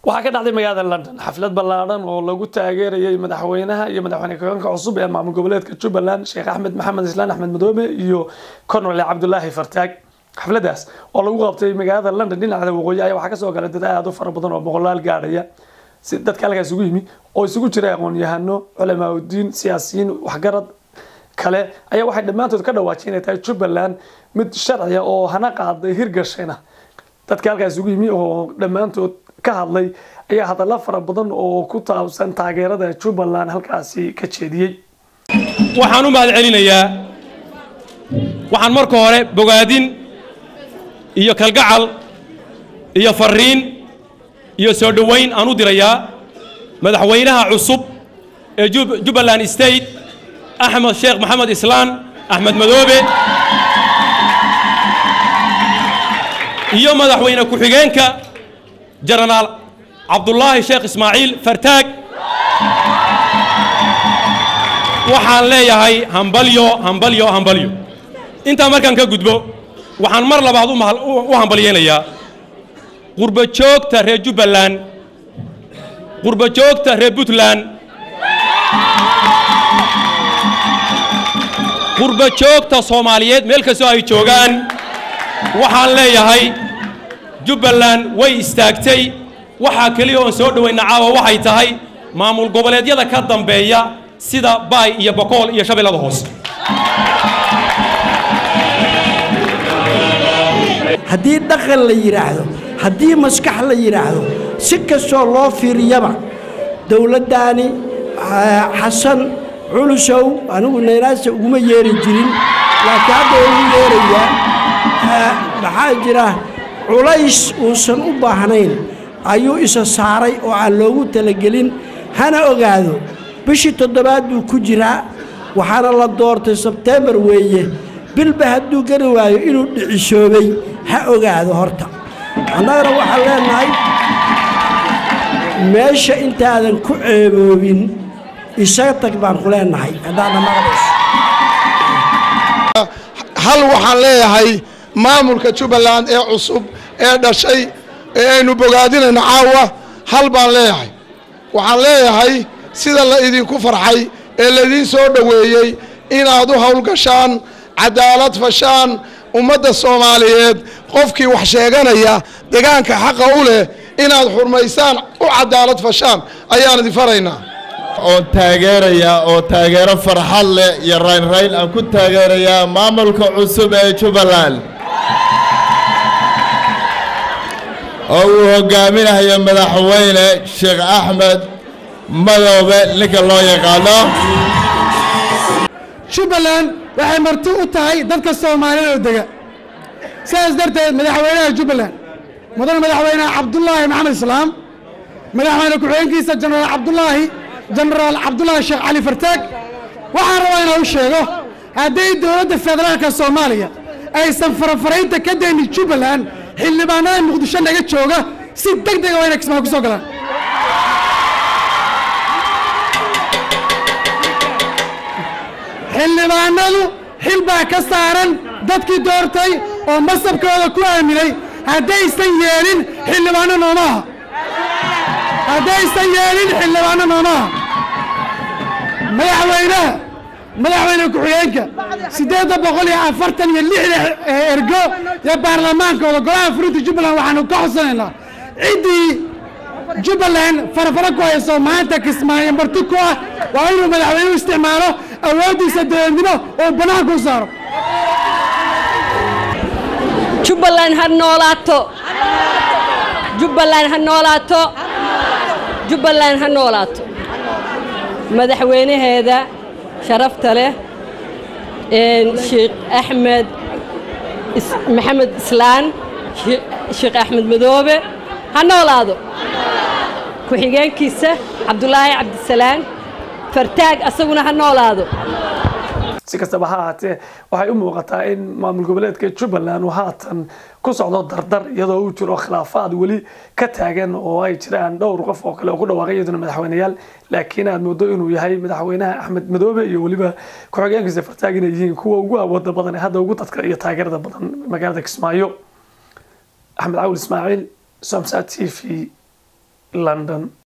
waxaa ka dhacday magaalada london xaflad ballaadhan oo lagu taageerayay madaxweynaha iyo madaxweyne ku-xigeenka cusub ee maamul goboleedka jubbaland sheekh axmed maxamed islaan axmed madoobe iyo cornel cabdulaahi fartaag xafladaas oo lagu qabtay magaalada london dhinaca waqooyi ayaa waxaa kasoo galay dad aad u fara badan oo boqolaal gaadhaya si dadka halkaas isugu yimi oo isugu jira aqoon-yahano culamaauddiin siyaasiyiin waxgarad kale ayaa waxay dhammaantood ka dhawaajiyeen inay tahay jubbaland mid sharciya oo hana qaaday hirgashayna dadka halkaas isugu yimi oo dhammaantood ka hadlay ayaa hadalla fara badan oo ku taabsan taageerada jubbaland halkaasi ka jeediyey waxaan u mahad celinayaa waxaan marka hore bogaadin iyo kalgacal iyo fariin iyo soo dhoweyn aan u dirayaa madaxweynaha cusub ee jubbaland state axmed sheekh maxamed islaan axmed madoobe iyo madaxweyne ku-xigeenka jenaraal cabdulaahi sheekh ismaaciil fartaag waxaan leeyahay hambalyo hambalyo hambalyo intaa markaan ka gudbo waxaan mar labaad u hambalyeynayaa qurba joogta reer jubbaland qurba joogta reer puntland qurba joogta soomaaliyeed meel kastoo ay joogaan waxaan leeyahay jubbaland way istaagtay waxaa keliya oon soo dhowayna caawa waxay tahay maamul goboleedyada ka dambeeya sida baay iyo bokool iyo shabeellada hoose haddii dhaqan la yidhaahdo haddii maskax la yidhaahdo si kastoo loo fiiriyaba dowladdaani xasan culusow anigu naynaasa uguma yeeri jirin laakiin hadda ugu yeerayaa maxaa jira culays uusan u baahnayn ayuu isa saaray oo aan loogu talagelin hana ogaado bishii toddobaad buu ku jiraa waxaana la doortay sebteembar weeye bilba hadduu gari waayo inuu dhicisoobay ha ogaado horta annagana waxaan leenahay meesha intaadan ku ceeboobin isaga tag baan ku leenahay haddaadna maqlayso hal waxaan leeyahay maamulka jubbaland ee cusub ee dhashay ee aynu bogaadinayno caawa hal baan leeyahay waxaan leeyahay sida la idinku farxay ee laidiin soo dhoweeyey inaad u howlgashaan cadaalad fashaan ummadda soomaaliyeed qofkii wax sheeganaya degaanka xaqa u leh inaad xurmaysaan u cadaalad fashaan ayaan idin faraynaa oon taageerayaa oo taageero farxad leh iyo raynrayn aan ku taageerayaa maamulka cusub ee jubbaland oo uu hogaaminayo madaxweyne sheekh axmed madoobe ninka loo yaqaano jubbaland waxay marti u tahay dadka soomaaliyeed oo dega sidaas darteed madaxweynaha jubbaland mudane madaxweyneha cabdulaahi maxamed islaam madaxweyne ku-xigeenkiisa jenaraal cabdulaahi jenaraal cabdulaahi sheekh cali fartaag waxaan rabaa inaan u sheego hadday dowladda federaalka soomaaliya aysan farafaraynta ka daynin jubbaland xildhibaanada muqdisho naga jooga si deg dega waa inay kismaa ku soo galaan xildhibaanadu xil baa ka saaran dadkii doortay oo masabkooda ku aaminay haddaysan yeelin xildhibaano noomaha haddaysan yeelin xildhibaano noomaha madaxweynaha madaxweyne ku-xigeenka siddeedda boqol iyo afartan iyo lixda ergo iyo baarlamaankooda golaha furinta jubbaland waxaanu ka codsanaynaa ciddii jubbaland farafaro ku hayso maanta kismaayo marti ku ah waa inuu madaxweynuhu isticmaalo awooddiisa dowladnimo oo bannaanka u saaro jubbaland ha noolaato jubbaland ha noolaato jubbaland ha noolaato madaxweynaheeda sharafta leh sheekh axmed maxamed islaan sheekh axmed madoobe ha noolaado ku-xigeenkiisa cabdulaahi cabdisalaan fartaag asaguna ha noolaado si kastaba ha ahaatee waxay u muuqataa in maamul goboleedka jubbaland uu haatan ku socdo dardar iyadoo uu jiro khilaafaad weli ka taagan oo ay jiraan dhowr qof oo kale oo ku dhawaaqay iyaduna madaxweyneyaal laakiin aad moodo inuu yahay madaxweynaha axmed madoobe iyo weliba ku-xigeenkiisa fartaag inay yihiin kuwa ugu awooda badan ee hadda ugu dadka iyo taageerada badan magaalada kismaayo axmed cawil ismaaciil somsa t v london